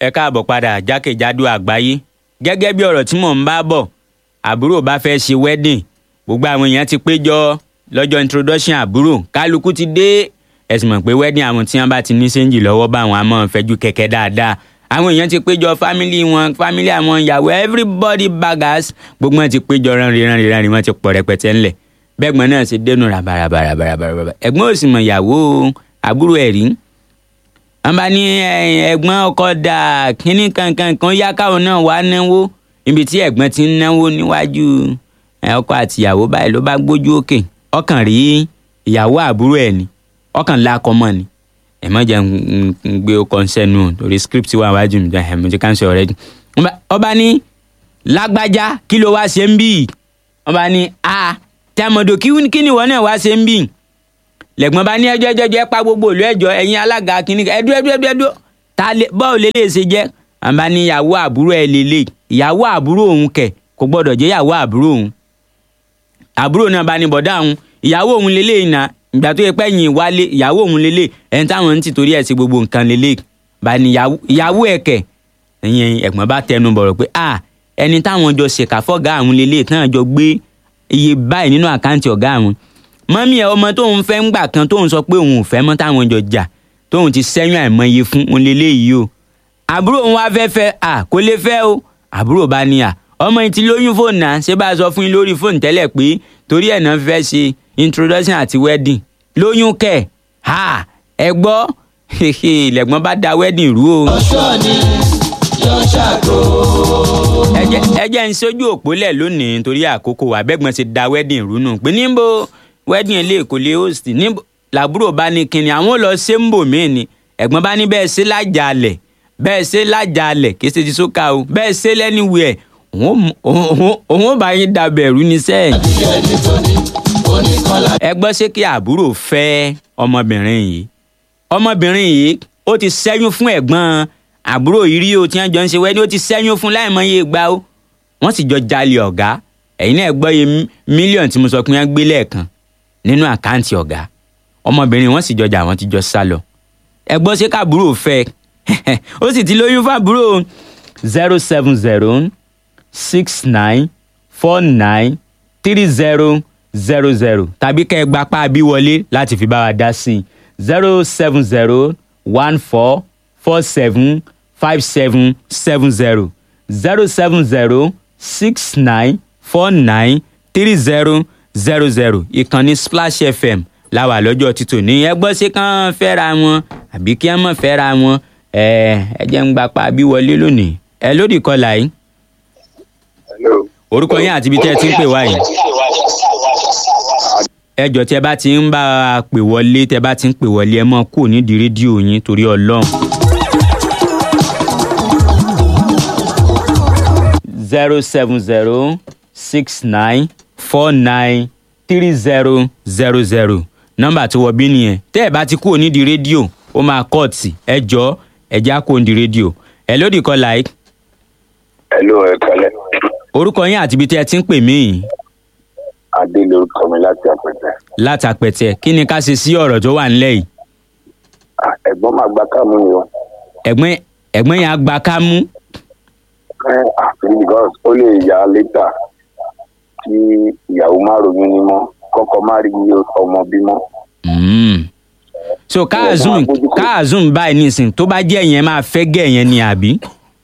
ẹ káàbọ̀ padà jákèjádò àgbáyé gẹ́gẹ́ bí ọ̀rọ̀ tí mò ń bá bọ̀ àbúrò bá fẹ́ ṣe wedding gbogbo àwọn èèyàn ti péjọ lọ́jọ́ introduction àbúrò kálukú ti dé ẹ̀sìn mọ̀ pé wedding àwọn tí wọ́n bá ti ní séǹjì lọ́wọ́ bá àwọn àmọ́ fẹ́jú kẹ̀kẹ́ dáadáa àwọn èèyàn ti péjọ family wọn family àwọn ìyàwó everybody baggers gbogbo wọn ti péjọ ránrin ránrin ránrin wọn ti pọ̀ rẹpẹtẹ ńlẹ̀ bẹ́gbọ́n náà ṣe dénú rabarabarabarabara ẹ̀gbọ́n ò sì mọ̀ ìyàwó àbúrò ẹ̀ rí wọn bá ní ẹ̀gbọ́n ọkọ dà kínní kankan kan yá káwọn náà wá náwó níbi tí ẹ̀gbọ́n ti ń náwó níwájú ọkọ àti ìyàwó báyìí ló bá gbójú òkè ọkàn rí ìyàwó àbúrò ẹ̀ ni ọkàn lákọ mọ́ ni ẹ má jẹ́ ń gbé ọkọ sẹ́nu torí script wà wájú mi ẹ mo ti cancel already ọba ní lágbájá kí ló wá ṣe ń bì ọba ní a tẹmọdò kí ni ìwọ náà wá ṣe ń bì lẹ́gbọ́n bá ní ẹjọ́ ẹjọ́ ẹjọ́ ẹ pa gbogbo òlú ẹjọ́ ẹ̀yin alága kínní ẹdú ẹdú ẹdú ẹdú ta lè bọ́ọ̀ lè lè ṣe jẹ́ àbá ní ìyàwó àbúrò ẹ̀ lélẹ̀ ìyàwó àbúrò òun kẹ̀ kò gbọ́dọ̀ jẹ́ ìyàwó àbúrò òun àbúrò náà bá ní bọ̀dá òun ìyàwó òun lélẹ̀ ìnà ìgbà tó yẹ pé ẹ̀yìn wálé ìyàwó òun lélẹ̀ ẹni táwọn ń tì torí ẹ̀ sí gbogbo nǹkan lélẹ̀ bá ní ìyàwó ẹ̀ kẹ̀ ẹ̀yìn ẹ̀gbọ́n bá tẹnu bọ̀rọ̀ pé à ẹni táwọn jọ ṣèkà fọ́gà àwọn lélẹ̀ táwọn jọ gbé iye báyìí nínú àkáǹtì ọ̀gá àwọn mọ́mí ẹ̀ ọmọ tóun fẹ́ ń gbà kan tóun sọ pé òun ò fẹ́ mọ́ táwọn jọ jà tóun ti sẹ́yìn àìmọye fún un lélẹ́yìí o àbúrò òun wá fẹ́ fẹ́ à kó lè fẹ́ o àbúrò bá ní à ọmọ yìí ti lóyún fóònù náà ṣé bá a sọ fún yín lórí fóònù tẹ́lẹ̀ pé torí ẹ̀ náà fẹ́ ṣe introduction àti wedding lóyún kẹ̀ ha ẹ gbọ́ lẹ́gbọ́n bá da wedding rú o. ọ̀ṣọ́ ni yóò ṣàgó. ẹ jẹ́ ń sójú òpólẹ̀ lónìí torí àkókò àbẹ́gbọ́n ti da wedding rú nù pé níbo wedding ilé kò lè host níbo làbúrò bá ní kinní àwọn lọ ṣe ń bò mí ni ẹ̀gbọ́n bá ní bẹ́ẹ̀ ṣe lájàalẹ̀ bẹ́ẹ̀ ṣe lájàalẹ̀ kì í ṣe ti sókà o bẹ́ẹ̀ ṣe lẹ́niwẹ̀ẹ́ òun ò bá yín dabẹ̀rù ní sẹ́yìn. adìyẹ nítorí oníkọlá. ẹ gbọ́ ṣé kí àbúrò fẹ́ ọmọbìnrin yìí ọmọbìnrin yìí ó ti ṣẹ́yún fún ẹ̀gbọ́n àbúrò yìí rí o tí wọ́n jọ ń ṣe wẹ́ẹ́dì ó ti ṣẹ́yún fún láìmọye ìgbà o wọ́n sì jọ jalè ọ̀gá ẹ̀yin náà gbọ́ iye mílíọ̀nù tí mo sọ pé wọ́n gbé lẹ́ẹ̀kan nínú àkáǹtì ọ̀gá ọmọbìnrin wọn sì jọjà àwọn ti jọ sá lọ ẹ gbọ́ ṣé káàbúrò fẹ́ ó sì ti lóyún fábúrò zero seven zero six nine four nine three zero zero zero tàbí kẹ́ ẹ gba páàbí wọlé láti fi bá wa dá sí i zero seven zero one four four seven five seven seven zero zero seven zero six nine four nine three zero zero zero ìkànnì splash fm la wà lọ́jọ́ títò ní ẹ gbọ́ sí kán fẹ́ra wọn àbí kí wọ́n mọ̀ fẹ́ra wọn ẹ ẹ jẹ́ ń gba páàbí wọlé lónìí ẹ lórí kọlà yìí Hello. orúkọ yín àti ibi tẹ́ ẹ ti ń pè wá yìí ẹ jọ̀ọ́ tí ẹ bá ti ń bá a pè wọlé tẹ́ ẹ bá ti ń pè wọlé ẹ mọ́ kúrò nídìí rédíò yín torí ọlọ́run. zero seven zero six nine four nine three zero zero zero nọ́mbà tó wọ bí nìyẹn tẹ́ ẹ bá ti kúrò nídìí rédíò ó máa kọ́ọ̀tì ẹ jọ̀ọ́ ẹ já kúrò nídìí rédíò ẹ lódì kọ́ láì Hello, ẹ kálẹ́. orúkọ yín àti ibi tẹ́ ẹ ti ń pè mí yìí Adé lorúkọ mi láti àpẹtẹ. látàpẹtẹ kí ni ká ṣe sí ọ̀rọ̀ tó wà nílẹ̀ yìí Ah, Ẹ̀gbọ́n máa gba káàmù ni o. ẹ̀gbọ́n ẹ̀gbọ́n yẹn á gba ká mú Ẹ àfi because ó lè yá létà kí ìyàwó má ronú ní mọ́ kọ́kọ́ má rí ọmọ bímọ. Mm. so káàzùn káàzùn báyìí nísìn tó bá jẹ́ yẹn máa fẹ́ gẹ̀ yẹn ni àbí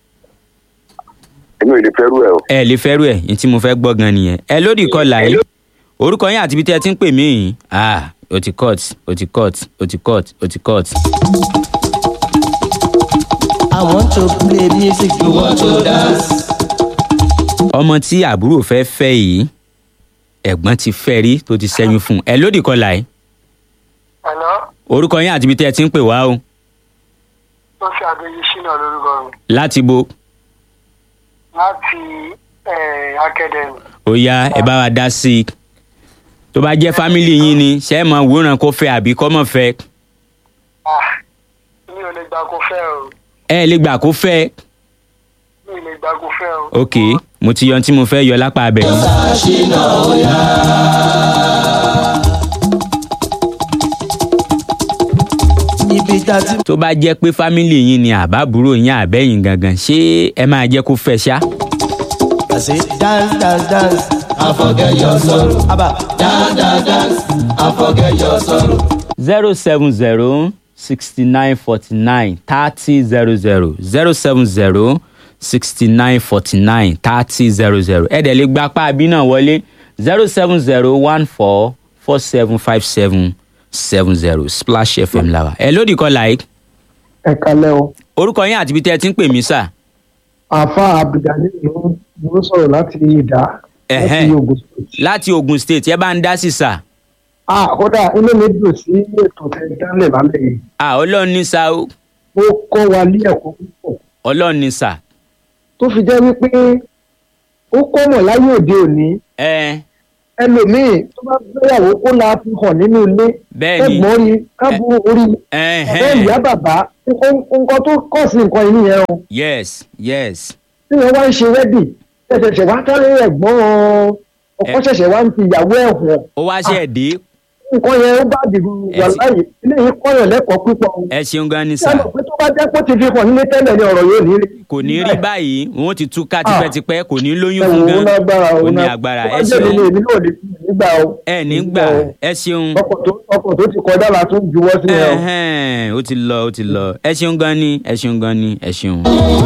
Èmi ò lè fẹ́rù ẹ̀ o. ẹ lè fẹ́rù ẹ̀ ní tí mo fẹ́ gbọ́ gan nìyẹn ẹ lódì kọlà yìí orúkọ yín àti ibi tí ẹ ti ń pè mí yìí ah o ti cut o ti cut o ti cut o ti cut. I want to play music, you want to dance. ọmọ tí àbúrò fẹ́ fẹ́ yìí ẹ̀gbọ́n ti fẹ́ rí tó ti ṣẹ́yún fún un ẹ lódì kọlà yìí Hello, orúkọ yín àti ibi tí ẹ ti ń pè wá o tó fi àgbéyé ṣínà lórúkọ mi láti bo láti eh, academy. ó yá ẹ bá wa dá sí i tó bá jẹ́ fámìlì yín ni ṣé ẹ mọ wòran kó fẹ́ àbí kọ́ mọ̀ fẹ́ Ah, mi ò lè gbà kó fẹ́ o. ẹ lè gbà kó fẹ́ Mi ò lè gbà kó fẹ́ o. ok mo ti yan tí mo fẹ́ yọ lápá abẹ yìí. Ṣìnà òyà. ibi dàtí. tó bá jẹ́ pé fámìlì yín ni àbábúrò yín àbẹ́yìn gangan ṣé ẹ máa jẹ́ kó fẹ́ ṣá. I say dance dance dance and forget your sorrow. Aba dance dance dance and forget your sorrow. zero seven zero sixty nine forty nine thirty zero zero zero seven zero sixty nine forty nine thirty zero zero ẹ dẹ̀ lè gba apá abí náà wọlé zero seven zero one four four seven five seven seven zero splash fm làwà ẹ lódì kọ́ like ẹ kalẹ o orúkọ yín àti ibi tẹ́ ẹ ti ń pè mí sà àfa abdulgani ló ló sọ̀rọ̀ láti ìdá Ẹ̀hẹ́n. láti ogun state. láti ogun state ẹ bá ń dá sí sà ah kódà inú mi dùn sí ètò tẹ dálẹ̀ lálẹ́ yìí à ọlọ́run ní sà ó ó kọ́ wa ní ẹ̀kọ́ púpọ̀ ọlọ́run ní sà tó fi jẹ́ wípé ó kọ́mọ̀ láyé òde òní ẹ ẹlòmíì tó bá gbéyàwó kó la fi hàn nínú ilé Bẹ́ẹ̀ni. ẹ̀gbọ́n rí kábù orí ẹ ọ̀rẹ́ ìyá bàbá nǹkan nǹkan tó kọ̀ sí nǹkan yìí nìyẹn o yes yes tí wọ́n wá ń ṣe wẹ́dì ṣẹ̀ṣẹ̀ wá tẹ́lẹ̀ ẹ̀gbọ́n ọkọ Ẹ- ṣẹ̀ṣẹ̀ wá ń fi ìyàwó ẹ̀ hàn ó wá ṣe ẹ̀ dé nǹkan yẹn ó bá dìbò Ẹ wà ti- láàyè eléyìí kọ́yàn lẹ́kọ̀ọ́ púpọ̀ o. ẹ ṣeun gan ni ṣé sà. ẹ mọ̀ pé tó bá jẹ́ pé ó ti fi hàn nílé tẹ́lẹ̀ ni ọ̀rọ̀ yóò ní rí. kò ní rí báyìí wọn ti túká Ah. tipẹ́tipẹ́ kò ní lóyún ẹ fún wò ó gan lágbára ó ó ní ná- agbára tó bá ẹ jẹ́ mi ni ṣeun èmi náà lè fi nígbà o. ẹ nígbà ẹ ṣeun ọkọ̀ tó ọkọ̀ tó ti kọjá la tún juwọ́ sí ẹ o. Ẹhẹ́n, ó ti lọ ó ti lọ ẹ ṣeun gan ni ẹ ṣeun gan ni ẹ ṣeun.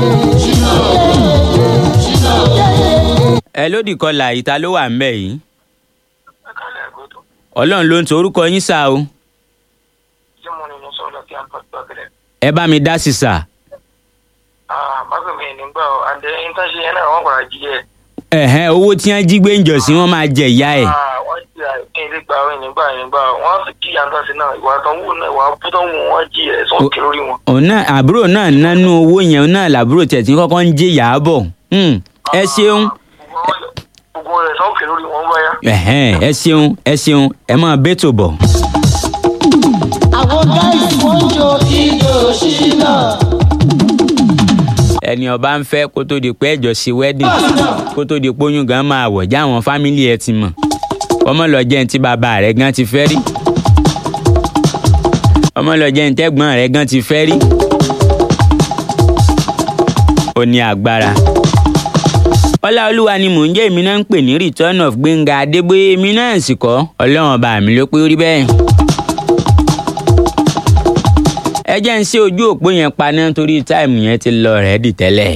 ẹ lódì kọlà ìta ló wà ńbẹ yìí ẹ kalẹ̀ gbọ́dọ̀ ọlọ́run ló ń to orúkọ yín sá o tí mo ní mo sọ̀rọ̀ láti àǹfààní gbàgede. ẹ bá mi dá sí sá. bákan mi nígbà o àǹdẹ intanṣe yẹn náà wọ́n padà jí ẹ̀. ẹ̀hẹ́n owó tí wọ́n jí gbé ń jọ sí wọ́n máa jẹ ìyá ẹ̀. wọ́n jí ẹ̀ ilé gba ọ̀ nígbà nígbà wọ́n sì jí àǹtàṣe náà ìwà tó ń wù náà ìwà bú tó ń wù wọ́n jí ẹ̀ sọ́n kí lórí wọn. òun náà àbúrò náà nánú owó yẹn òun náà làbúrò tẹ̀ tí kọ́kọ́ ń jẹ ìyá bọ̀ Hmm, ẹ ṣeun gbogbo rẹ̀ sọ́n kí lórí wọn báyà. ẹ̀hẹ́n, ẹ ṣeun ẹ ṣeun ẹ máa bẹ́tò bọ̀. Àwọn guys wọ́n jó ijó ṣínà. ẹni ọba ń fẹ́ kó tó di pé ẹjọ́ ṣe wedding kó tó di pé oyún gan máa wọ̀ já àwọn fámìlì ẹ ti mọ̀ ọmọ lọ jẹ́ ní tí bàbá rẹ̀ gan ti fẹ́ rí ọmọ lọ jẹ́ ní tẹ́gbọ́n rẹ̀ gan ti fẹ́ rí ó ní agbára ọláolúwa ni mò ń jẹ́ èmi náà ń pè ní return of gbẹ̀ngà adébóyè èmi náà sì kọ́ ọlọ́run ọba mi ló pé ó rí bẹ́ẹ̀ ẹ jẹ́ ń ṣe ojú òpó yẹn paná torí táìmù yẹn ti lọ rẹ́ẹ̀dì tẹ́lẹ̀.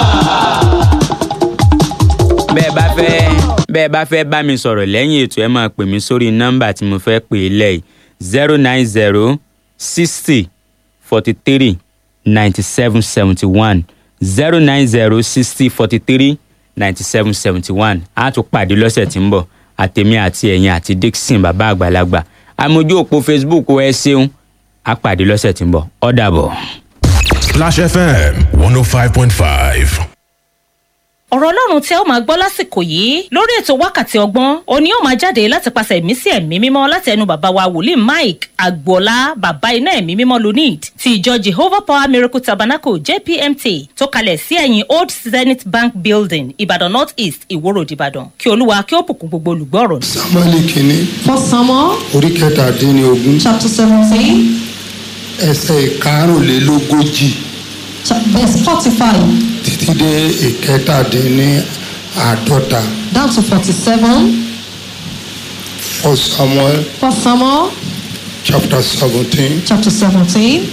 bẹ́ẹ̀ bá fẹ́ bẹ́ẹ̀ bá fẹ́ bá mi sọ̀rọ̀ lẹ́yìn ètò ẹ máa pè mí sórí nọ́mbà tí mo fẹ́ pè é lẹ́yìn zero nine zero sixty forty three ninety seven seventy one zero nine zero sixty forty three ninety seven seventy one a tún pàdé lọ́sẹ̀ tí ń bọ̀ àtèmi àti ẹ̀yin àti dixon bàbá àgbàlagbà àmójú òpó facebook ẹ ṣeun a pàdé lọ́sẹ̀ tí ń bọ̀ ó dàbọ̀. Splash FM 105.5. ọ̀rọ̀ ọlọ́run tí ẹ ó máa gbọ́ lásìkò yìí lórí ètò wákàtí ọgbọ́n òní ó máa jáde láti pàṣẹ ẹ̀mí sí ẹ̀mí mímọ́ láti ẹnu bàbá wa wòlíì mike agboola bàbá iná ẹ̀mí mímọ́ lunid ti ìjọ jehovah power miracle tabernacle jpmt tó kalẹ̀ sí ẹ̀yìn old zenith bank building ìbàdàn north east ìwòrò ìbàdàn kí olúwa kí ó bùkún gbogbo olùgbọ́ ọ̀rọ̀ náà. samuel kìíní First Samuel orí kẹtàdínlógún chapter 17, ẹsẹ ìkarùnlélógójì cha- verse 45 títí dé ìkẹtàdínláàádọ́ta down to 47. for samuel First Samuel chapter seventeen chapter 17,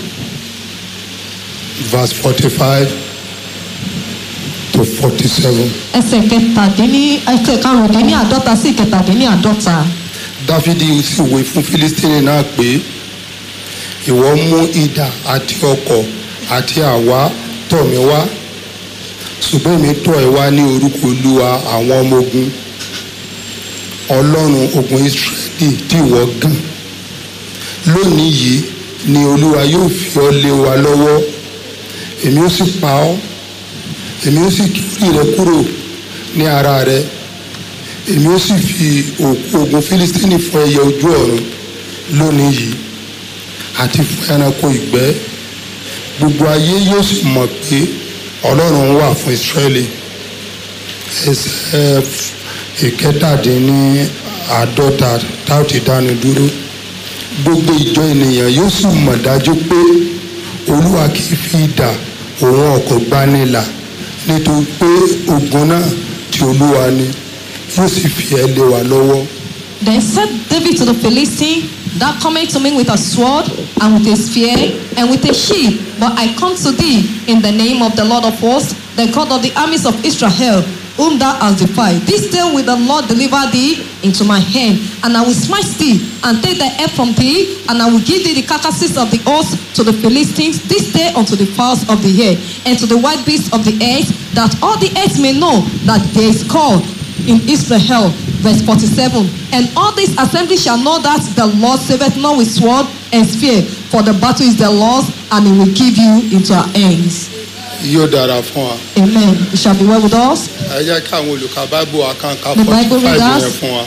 verse forty-five to forty-seven. ẹsẹ̀ kẹtàdínní ẹsẹ̀ karùndínní àádọ́ta sí ìkẹtàdínní àádọ́ta. dáfídì sì wí fún fílístínì náà pé ìwọ mú idà àti ọkọ̀ àti àwa tọ̀ mí wá ṣùgbọ́n èmi tọ̀ ẹ́ wá ní orúkọ olúwa àwọn ọmọ ogun ọlọ́run ogun israẹli tí ìwọ gàn lónìí yìí ni olúwa yóò fi ọ́ lé wa lọ́wọ́ èmi ó sì pa ọ́ èmi ó sì kí orí rẹ kúrò ní ara rẹ èmi ó sì fi òkú ogun fílístínì fún ẹyẹ ojú ọ̀run lónìí yìí àti fún ẹranko ìgbẹ́ gbogbo ayé yóò sì mọ̀ pé ọlọ́run wà fún ìsírẹ́lì ẹsẹ̀ ìkẹtàdínní àádọ́ta táwọn ti dánu dúró gbogbo ìjọ ènìyàn yóò sì mọ̀ dájú pé olúwa kì í fi idà òun ọkọ̀ gbanilà nítorí pé ogun náà ti olúwa ni yóò sì fi ẹ́ lé wa lọ́wọ́. Then said David to the Philistine, Thou comest to me with a sword, and with a spear, and with a shield. But I come to thee in the name of the Lord of hosts, the God of the armies of Israel, whom thou hast defied. This day will the Lord deliver thee into my hand, and I will smite thee, and take thy head from thee, and I will give thee the carcasses of the ox to the Philistines this day unto the fowls of the air, and to the wild beasts of the earth, that all the earth may know that there is God in Israel. Verse 47. And all this assembly shall know that the Lord saveth not with sword and spear, for the battle is the Lord's, and he will give you into our hands. yóò dára fún wa. Amen. It shall be well with us. ẹ jẹ́ kí àwọn olùkà báíbù wa kàn ká The forty Bible five readers. yẹn fún wa.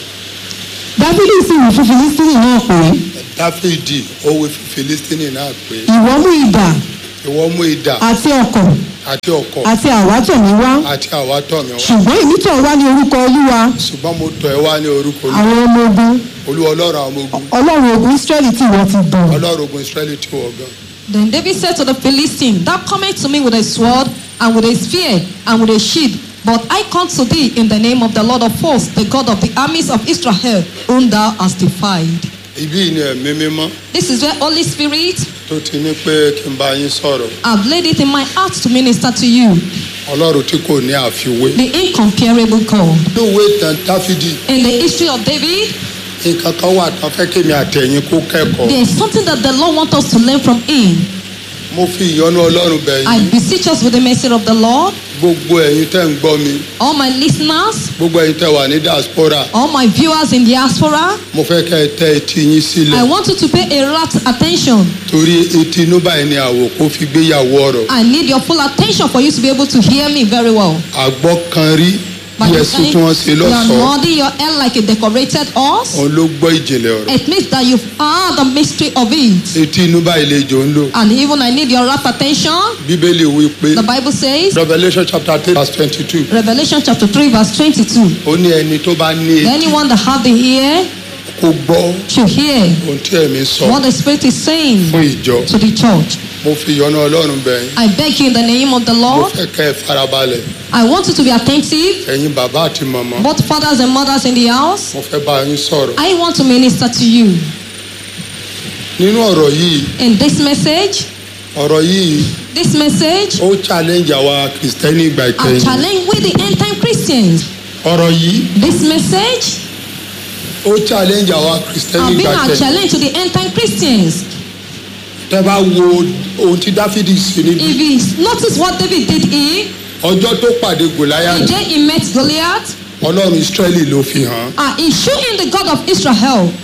dáfídì sì wí fún filistini náà pé dáfídì ó wí fún filistini náà pé ìwọ mú idà ìwọ mú idà àti ọkọ̀ àti ọkọ̀ àti àwátọ̀mí wá àti àwátọ̀ mi wá ṣùgbọ́n èmi tọ̀ wá ní orúkọ olúwa ṣùgbọ́n mo tọ̀ ẹ́ wá ní orúkọ Olúwa. àwọn ọmọ ogun olúwa ọlọ́run àwọn ọmọ ogun ọlọ́run ogun israẹli tí ìwọ ti bọ̀ ọlọ́run ogun israẹli tí wọ́n gan. Then David said to the Philistine, Thou comest to me with a sword, and with a spear, and with a shield. But I come to thee in the name of the Lord of hosts, the God of the armies of Israel, whom thou hast defied. ibi yìí ni ẹ̀mí mímọ́ This is where Holy Spirit, tó ti ní pé kí n bá yín sọ̀rọ̀ I've laid it in my heart to minister to you, ọlọ́run tí kò ní àfiwé. the incomparable God. lóòwe tán dáfídì In the history of David, nǹkan kan wà tán fẹ́ kémi àtẹ̀yìn kó kẹ́kọ̀ọ́. there is something that the Lord wants us to learn from him. mo fi ìyọ́nú ọlọ́run bẹ̀ I yín beseech us with the mercy of the Lord, gbogbo ẹ̀yin tẹ́ ń gbọ́ mi all my listeners, gbogbo ẹ̀yin tẹ́ wà ní diaspora all my viewers in diaspora, mo fẹ́ kẹ́ ẹ tẹ́ etí yín I sílẹ̀ want you to pay a rapt attention. torí etí inú báyìí ni àwòkó fi gbéyàwó ọ̀rọ̀ I need your full attention for you to be able to hear me very well. àgbọ́ kan rí By bí the ẹ̀sùn time tí wọ́n ṣe you are lọ́sọ̀ọ́ nodding your head like a decorated horse, òun ló gbọ́ ìjìnlẹ̀ ọ̀rọ̀ it means that you've heard the mystery of it. etí inú báyìí lè jò ń lò And even I need your rapt attention. bíbélì wí pé The Bible says, revolution chapter three verse twenty-two Revelation chapter 3, verse 22. ó ní ẹni tó bá ní etí Anyone that have the ear kó gbọ́ should hear ohun tí ẹ̀mí sọ what the Spirit is saying fún ìjọ to the church. mo fi ìyọ́nú ọlọ́run bẹ̀ yín I beg you in the name of the mo Lord, fẹ́ kẹ́ ẹ farabalẹ̀ I want you to be attentive, ẹ̀yin bàbá àti màmá both fathers and mothers in the house. mo fẹ́ bá yín sọ̀rọ̀ I want to minister to you. nínú ọ̀rọ̀ yìí In this message, ọ̀rọ̀ yìí this message, ó challenge àwa kìrìsìtẹ́nì ìgbà I ìkẹyìn challenge with the end time Christians. ọ̀rọ̀ yìí This message, ó challenge àwa kìrìsìtẹ́nì I've been ìgbà a ìkẹyìn challenge to the end time Christians. tẹ́ bá wo ohun tí dáfídì ṣe níbi If you notice what David did here, ọjọ́ tó pàdé gòláyà the day he met Goliath, ọlọ́run israẹli ló fi hàn uh, he showed him the God of Israel.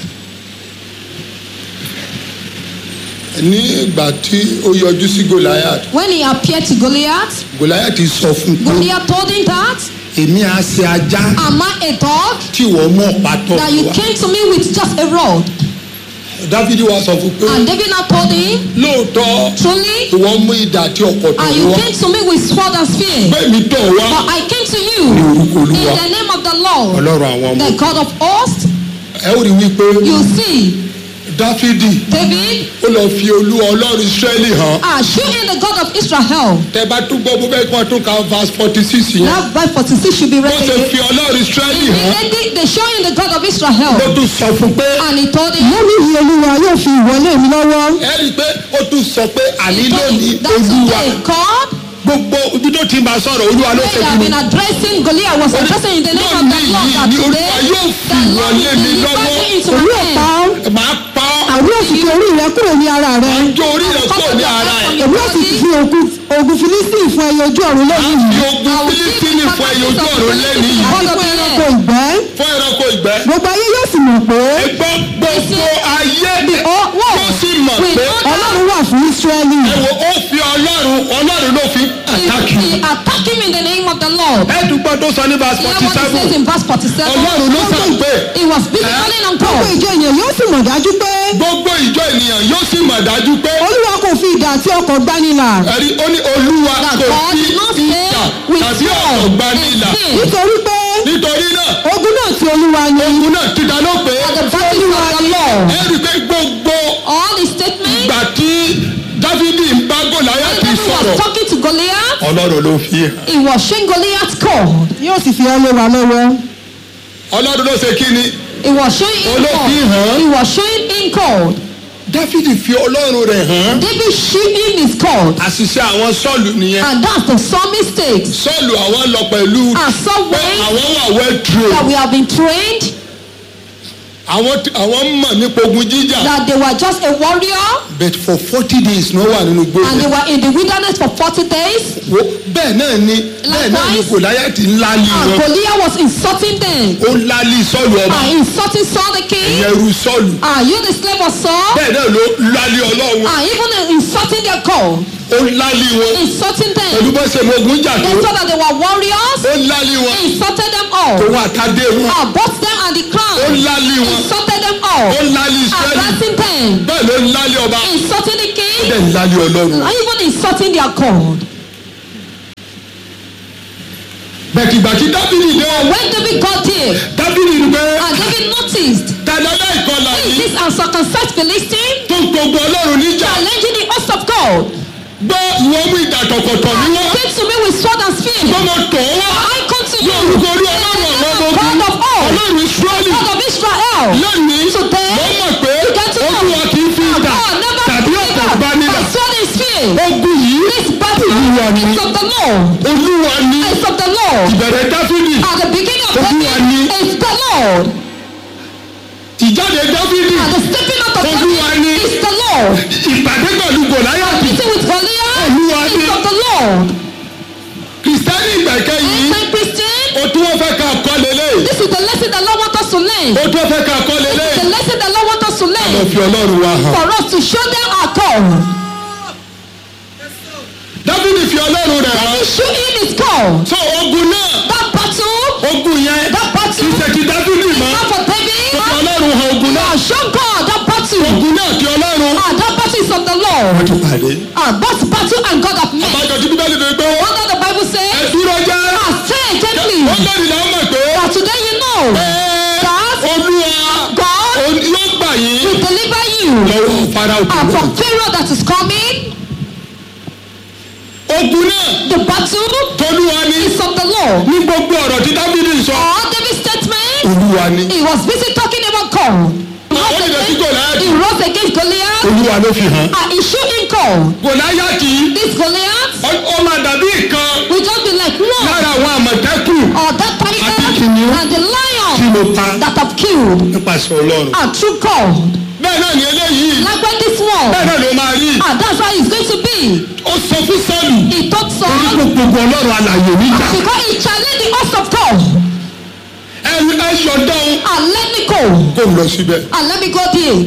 ní ìgbà tí ó yọjú sí gòláyà When he appeared to Goliath, gòláyà ti sọ fún un pé Goliath told him that, èmi á ṣe ajá Am I a dog tí wọ́n mú ọ̀pá tọ̀ that you wá came to me with just a rod? dáfídì wá sọ fún un pé And David now told him, lóòótọ́ Truly, ìwọ mú idà àti ọ̀pọ̀ tọ̀ and you wá came to me with sword and spear. bẹ́ẹ̀ mi tọ̀ wá But I came to you ní orúkọ in olúwa the name of the Lord, ọlọ́run àwọn ọmọ the God of hosts. ẹ ó rí wípé You see, dáfídì David, ó lọ fi olúwa ọlọ́run israẹli hàn ah, show him the God of Israel. tẹ bá tún gbọ́ bó fẹ́ kí wọ́n tún ka verse forty six yẹn That verse 46 should be bó read ṣe again. fi ọlọ́run israẹli hàn Immediately they show him the God of ló Israel. tún sọ fún pé And he told him, lónìí yìí olúwa yóò fi ìwọlé mi lọ́wọ́ ẹ rí i pé ó tún sọ pé àní he told lónìí him that olúwa today God, gbogbo ibi tó ti ń bá sọ̀rọ̀ olúwa ló where ṣe they kí have ni been addressing Goliath was addressing in the name of the Lord that Lónìí yìí ni today Olúwa yóò fi the Lord ìwọlé mi will deliver lọ́wọ́. you into èmi my ò pa hand. ọ́ máa pa ọ́ àwọn yóò sì fi orí rẹ kúrò ní ara rẹ jó orí rẹ̀ kúrò ní ara ẹ̀ èmi yóò sì fi ogun ogun filistin fún ẹyẹ ojú ọ̀run lónìí fi yìí ogun fílístínì fún ẹyẹ ojú ọ̀run lẹ́nu yìí àti fún ẹranko ìgbẹ́ fún ẹranko ìgbẹ́ gbogbo ayé yóò sì mọ̀ pé ẹgbọ́n gbogbo ayé ó- wọ́n yóò sì mọ̀ We pé know ọlọ́run wà fún israẹli ẹ wo ó fi ọlọ́run ọlọ́run ló fi àtàkì He, he attacked him in the name of the Lord. ẹ̀ẹ́dùgbọ́n tó sọ ní verse Hear forty what he says seven in verse 47. ọlọ́run ló sàn pé He was busy calling on gbogbo God. ìjọ ènìyàn yóò sì mọ̀ dájú pé gbogbo ìjọ ènìyàn yóò sì mọ̀ dájú pé olúwa kò fi idà àti ọkọ̀ gbanilà ẹ̀rí ó ní olúwa That kò God fi did not ìjà say with tàbí sword ọ̀rọ̀ gbanilà and spear. nítorí pé nítorí náà ogun náà ti olúwa ni ogun náà ti dáná pé The battle is of the Lord. ẹ̀rí pé gbogbo All the statements ìgbà tí dávidi ń bá sọ̀rọ̀ was talking to Goliath. ọlọ́run ló fi hàn He was showing Goliath God. yóò sì fi ọ́ lé wa lọ́wọ́. ọlọ́run ló ṣe kí ni He was showing him Olófin hàn. God. He was showing him God. dáfídì fi ọlọ́run rẹ̀ hàn David showed him his God. àṣìṣe àwọn sọ́ọ̀lù nìyẹn And that's the some mistakes. sọ́ọ̀lù àwọn lọ pẹ̀lú And some pé ways àwọn wà well trained that we have been trained àwọn àwọn mọ̀ nípa ogun jíjà that they were just a warrior but for forty days ní wọ́n wà nínú and they gbogbo were in the wilderness for 40 days. bẹ́ẹ̀ náà ni bẹ́ẹ̀ náà ni Likewise. gòláyàtì ńlá lì And wọn Goliath was insulting them. ó ńlá lì sọ́ọ̀lù ọba And insulting Saul the king. ìyẹn ru sọ́ọ̀lù Are you the slave of Saul? bẹ́ẹ̀ náà ló ńlá lì ọlọ́run And even insulting their God. ó ńlá lì wọn Insulting pẹ̀lú them. bó ṣe mọ ogun jà They tó thought that they were warriors. ó ńlá lì wọn Insulted them all. òun àtàdé wọn And bought them and the ó crown. ńlá lì wọn Insulted them all. ó ńlá lì israẹli Addressing them. bẹ́ẹ̀ ló ńlá lì ọba Insulting the ó king. dẹ̀ ńlá lì ọlọ́run And even insulting their God. bẹ̀tìgbàtì dábìlì dé When David got there, dábìlì rí pé and David noticed tàdá láìkọlà who is yìí this uncircumcised Philistine tó ń gbogbo ọlọ́run níjà challenging the host of God. gbọ́ ìwọ́n mú ìdàtọ̀kọ̀tọ̀ ní wọ́n Came to me with sword and spear. gbọ́mọ tọ̀ wá I come to you. lórúkọ orí in the ọlọ́run name àwọn of ọmọ God ogun of all. ọlọ́run israẹli God of Israel. lónìí Today, wọ́n mọ̀ pé you get to know. olúwa kì í fi ìdà God never tàbí give ọ̀tẹ̀ up bá nílà by sword and spear. ogun yìí This battle Olúwa ni. is of the Lord. olúwa ní It's of the Lord. ìbẹ̀rẹ̀ dáfídì At the beginning of Olúwa ni. David, it's the Lord. ìjáde dáfídì At the stepping out of Olúwa ni. David, it's the Lord. ìpàdé pẹ̀lú gòláyàtì Meeting with Goliath, Olúwa ni. it's of the Lord. kìrìsìtẹ́nì ìgbẹ̀kẹ́ yìí Ancient Christian, o tún wọ́n fẹ́ ká kọ́ lélẹ̀ this is the lesson the Lord wants us to learn. o tún wọ́n fẹ́ ká kọ́ lélẹ̀ The lesson the Lord wants us to lọ learn. fi ọlọ́run wa hàn For us to show them our call. dáfídì fi ọlọ́run rẹ̀ hàn To show him his call. so ogun náà That battle, ogun yẹn that battle, kì í ṣe ti dáfídì is mọ́ not for ó fi David. ọlọ́run hàn ogun náà Ah, show God that battle. ogun náà ti ọlọ́run Ah, that battle is of the Lord. ti pàdé Ah, that battle and God have met. àbájọ tí bíbélì fi gbé What does the Bible ẹ say? dúró jẹ́ Ah, say gently. ó lórí làwọn mọ̀ pé That today you know ẹ that olúwa God ó- yóò gbà yín will deliver you lọ́wọ́ fara ah, òkú from Pharaoh that is coming. ogun náà The battle tolúwa ni is of the Lord. ní gbogbo ọ̀rọ̀ tí dáfídì sọ All David's statement, olúwa ni he was busy talking about God. He ó rose lè sí against, gòláyàtì he rose against Goliath olúwa ló fi hàn and he showed him God. gòláyàtì This Goliath ó- ó máa dàbí ìkan will just be like one lára àwọn àmọ̀tẹ́kùn or that Àti tiger kìnìún. and the tí lion mo pa that have killed nípasẹ̀ ọlọ́run and through God. bẹ́ẹ̀ náà ni eléyìí Like when this one, bẹ́ẹ̀ náà ló máa rí and that's how it's going to be. ó sọ fún sọ́ọ̀lù He told orí Saul gbogbo ọlọ́run alàyè níjà because he challenged the host of God ẹ ẹ yọ̀dọ̀ and let me go kó lọ síbẹ̀ and let me go there.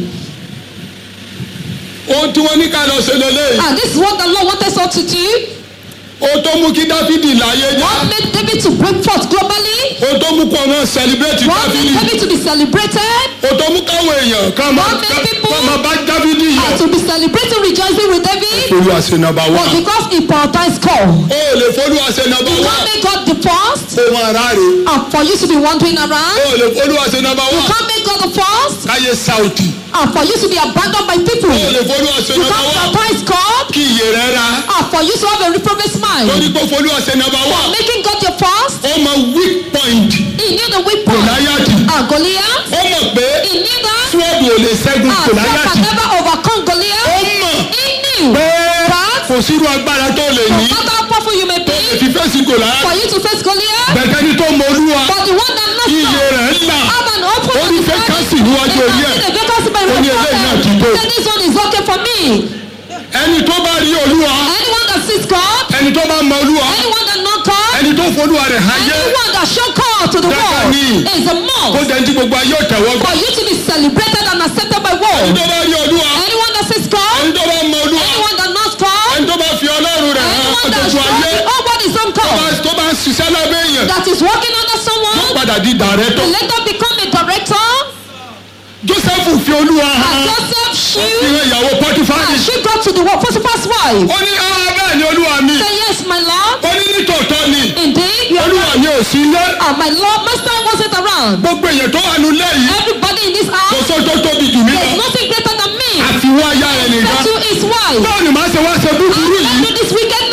ohun tí wọ́n ní ká lọ ṣe lélẹ́yìí And this is what the Lord wanted us to do. ohun tó mú kí dáfídì láyé já What made David to break forth globally? ohun tó mú kó ọmọ sẹlẹbírẹ́tì What made dáfídì David to be celebrated? ohun tó mú káwọn èèyàn ká máa What made people- ká máa bá dáfídì yẹ And to be celebrating, rejoicing with David olúwa ṣe nàbà wá was because he prioritized God. ó lè fọlúwa ṣe nàbà You wá can't make God the first ohun ara rè and for you to be wandering around. ó lè fọlúwa ṣe nàbà You wá can't make God the first káyé sáùtì and for you to be abandoned by people. ó lè fọlúwa ṣe You nàbà can't wá prioritize God kí iye rẹ ra and for you to have a reprobate lórí mind. pé fọlúwa ṣe nàbà wá For making God your first, ó mọ weak point he knew the weak point. gòláyàtì And Goliath, ó mọ̀ pé he knew that. sword ò lè ṣẹ́gun And God gòláyàtì can never overcome ó Goliath. mọ̀ He knew pé that kò sírú agbára tó lè no ní matter how powerful you may tó lè be, fi fèsì gòláyàtì for you to face Goliath, bẹ̀tẹ̀ ni tó mọ olúwa but the one that knows iye God rẹ̀ ńlá have an open ó ní vacancy níwájú orí ẹ̀ The vacancy by Ó ní eléyìí náà ti tó. Say this one is okay for me. ẹni tó bá rí olúwa Anyone that sees God, ẹni tó bá mọ olúwa anyone that knows God, ẹni tó folúwa rẹ̀ háyé anyone that show God to the Dáadáa world ni. is a kó must dẹ́ntí gbogbo ayé òtẹ̀wọ́ gbà for you to be celebrated and accepted by ẹni world. tó bá rí olúwa Anyone that sees ẹni God, tó bá mọ olúwa anyone that knows God, ẹni tó bá fi ọlọ́run rẹ̀ hàn anyone that gbogbo shows ayé all what is on tó bá God, tó bá ń ṣiṣẹ́ lábẹ́ èèyàn that is working under tó someone, padà di dàrẹ́tọ̀ will later become a director. joseph fi olúwa And hàn Joseph fi she hàn ìyàwó pọtifari and she got to the world. Potiphar's wife. ó ní ah bẹ́ẹ̀ ni olúwa mi Say yes, my Lord. ó ní nítòótọ́ ni Indeed, you are olúwa right. mi ò sí ilé Ah, my Lord, Master wasn't around. gbogbo èèyàn tó wà nulẹ̀ yìí Everybody in this kò house, sọ tó tóbi jù mí there's lọ nothing greater than me. àfiwọ́ aya rẹ̀ nìkan Except to his wife. báwo ni màá ṣe wá ṣe búburú And yìí do this wickedness.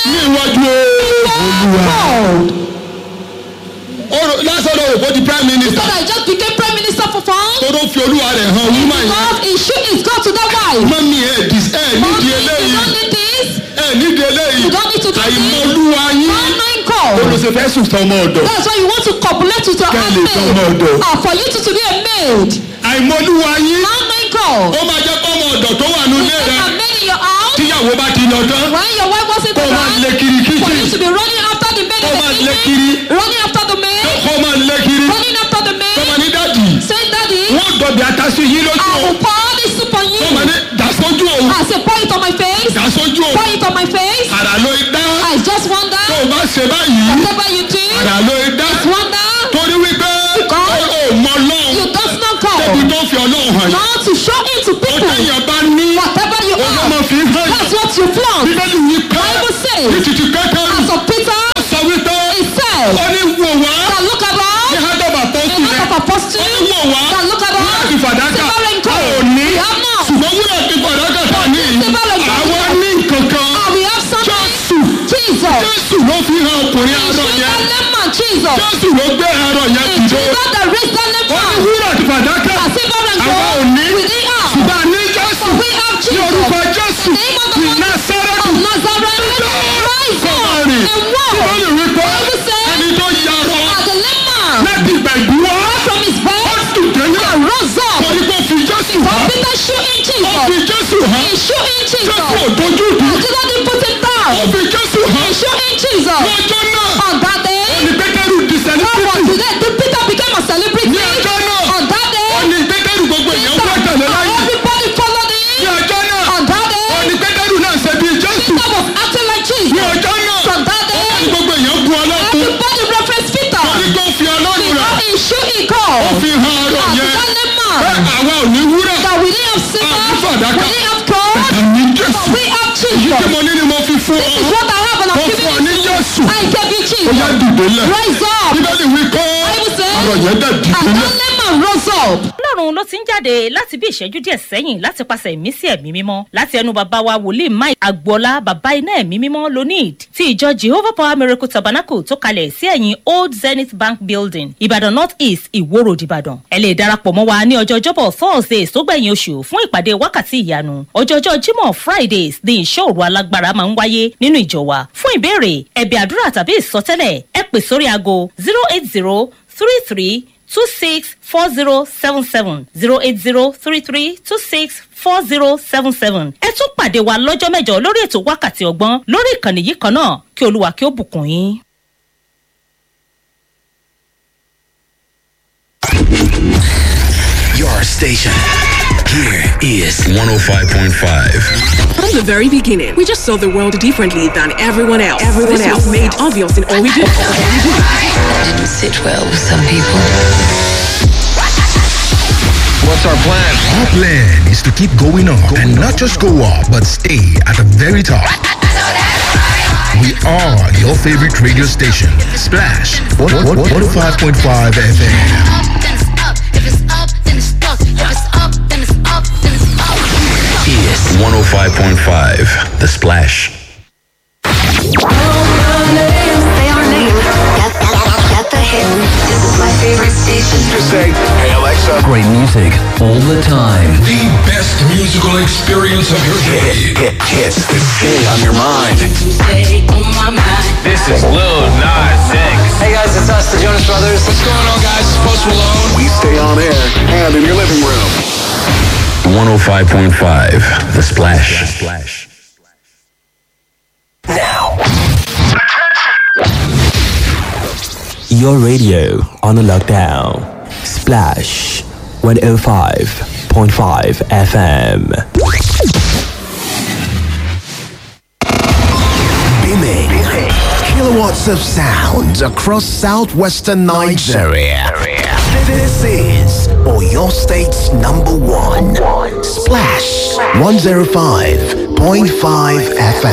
di prime He minister said I just became prime minister for fun. tó ló fi olúwa rẹ̀ hàn woman yẹn God is shoot his God to that wife. mọ́mí ẹ̀ dis ẹ̀ Mommy, nídìí you eléyìí don't need this. ẹ̀ nídìí eléyìí You don't need to do this. àìmọ̀lúwa yín Not nine call. olùsèfẹ́ sùn tọmọ ọ̀dọ̀ That's why you want to copulate with your Kẹ́ lè tọmọ handmaid. ọ̀dọ̀. Ah, for you to, to be a maid. àìmọ̀lúwa yín Not nine call. ó máa jẹ́ kọ́mọ ọ̀dọ̀ tó wà nílé There's rẹ̀ a maid in your house. tíyàwó bá ti lọ tán When your wife wasn't kó máa lé around. kiri For you kíchìn to be running after the maid Kó in máa the lé evening. kiri. Running after the maid. kó máa lé kiri Running after the kó máa maid. ní dádì Saying daddy. wọ́n dọ̀bì atásí yín lójú I o will pour this soup on you. kó máa ní dàsójú o I say pour it on my face. dàsójú o Pour it on my face. àrà ló dá I just wonder. tó o bá ṣe báyìí Whatever you do. àrà ló dá Just wonder. torí wípé God. ó ò mọ lọ́hùn You does not débi call. tó fi ọlọ́hùn hàn yín Not to show it to ó people. téèyàn bá ní Whatever you òun are. máa fi hàn yín That's what you flaunt. bíbélì yìí pé Bible says. ní títí kékeré As of Peter. sọ wípé He said. ó ní wò wá That look at ní us. hádọ́bà tó The sùn heart rẹ̀ of apostle. ó ní wò wá That look at wúrà àti us. fàdákà Silver and a ò gold. ní We have not. ṣùgbọ́n wúrà àti fàdákà tà ní Silver and gold. àwa ní nǹkankan Ah, we have something. jésù Jesus. jésù ló fi hàn ọkùnrin arọ Jesus, yẹn that lemon, Jesus. jésù ló gbé arọ yẹn It's dìde Jesus that raised that ó ní lemon. wúrà àti fàdákà Ah, silver and àwa ò gold. ní We didn't have. ṣùgbọ́n a ní jésù But we have ní Jesus. orúkọ jésù The name of the ní Lord násárẹ́tù of Nazareth. Rise kó máa up rìn and walk. tí wọ́n lè rí pé Bible says- ẹni tó yarọ Ah, the lemon. láti ìgbà ìbúwọ́ From his ó bed. dùn délé And rose up. torí pé ó fi jésù But hàn Peter shooting ó fi Jesus. jésù hàn He shooting jésù ò Jesus. dojú dùn Jesus didn't put him ó down. fi jésù hàn He shooting Jesus. lọ́jọ́ náà On that day. ní pétérù di What was sẹ́lífìtì today? The Peter became a celebrity. ní ọjọ́ náà On that ó day. ní pétérù gbogbo èèyàn wá tẹ̀lé láyé Everybody followed ní him. ọjọ́ náà On that ó day. ní pétérù náà ṣe bí jésù Peter was acting like ní Jesus. ọjọ́ náà From that ó ní day. gbogbo èèyàn bu ọlọ́run Everybody reference Peter. torí pé ó fi ọlọ́run rẹ̀ Because he shoot he ó called. fi hàn ọ̀rọ̀ Ah, yẹn that pé lemon. àwa ò ní wúrà That we didn't have silver. Ah, fàdákà. We didn't have gold. àmì But jésù we have èyí tí Jesus. mo ní ni mo fi fún This is ọ what I have and Ó I'm fún ọ giving ní it to Jésù. you. I gave you ó yá Jesus. dìde lẹ̀ Rise up. bíbélì wí pé Bible says- ọ̀rọ̀ yẹn dẹ̀ dìde And lẹ̀ that lemon rose up. ọlọ́run ló ti ń jáde láti bí ìṣẹ́jú díẹ̀ sẹ́yìn láti pàṣẹ ìmísí ẹ̀mí mímọ́ láti ẹnu bàbá wa wòlíì mike agboola bàbá iná ẹ̀mí mímọ́ lonid ti ìjọ jehovah power miracle tabernacle tó kalẹ̀ sí ẹ̀yìn old zenith bank building ìbàdàn north east ìwó road ìbàdàn ẹ lè darapọ̀ mọ́ wa ní ọjọ́ ọjọ́bọ̀ thursdays tó gbẹ̀yìn oṣù fún ìpàdé wákàtí ìyanu ọjọ́jọ́ jímọ̀ fridays ní ìṣọ́ òru alágbára máa ń wáyé nínú ìjọ wa fún ìbéèrè ẹ̀bẹ̀ àdúrà tàbí ìsọtẹ́lẹ̀ ẹ pè sórí aago zero eight zero three three two six four zero seven seven zero eight zero three three two six four zero seven seven. ẹ tún pàdé wa lọ́jọ́ mẹ́jọ lórí ètò wákàtí ọgbọ́n lórí ìkànnì yìí kan náà kí olúwa kí ó bùkún yín. Your station. Here is 105.5. From the very beginning, we just saw the world differently than everyone else. Everyone this else. was made obvious in all we do. That didn't sit well with some people. What's our plan? Our plan is to keep going up and not just go up, but stay at the very top. We are your favorite radio station, Splash 105.5 FM. Is 105.5 The Splash. This is my favorite station. Just say, hey Alexa. Great music all the time. The best musical experience of your day. Hit, hits, stay on your mind. This is Lil Nas X. Hey guys, it's us, the Jonas Brothers. What's going on, guys? It's Post Malone. We stay on air and in your living room. 105.5 The Splash. Splash. Your radio on a lockdown. Splash 105.5 FM. Beaming kilowatts of sound across southwestern Nigeria. This is Oyo State's number one. Splash 105.5 FM.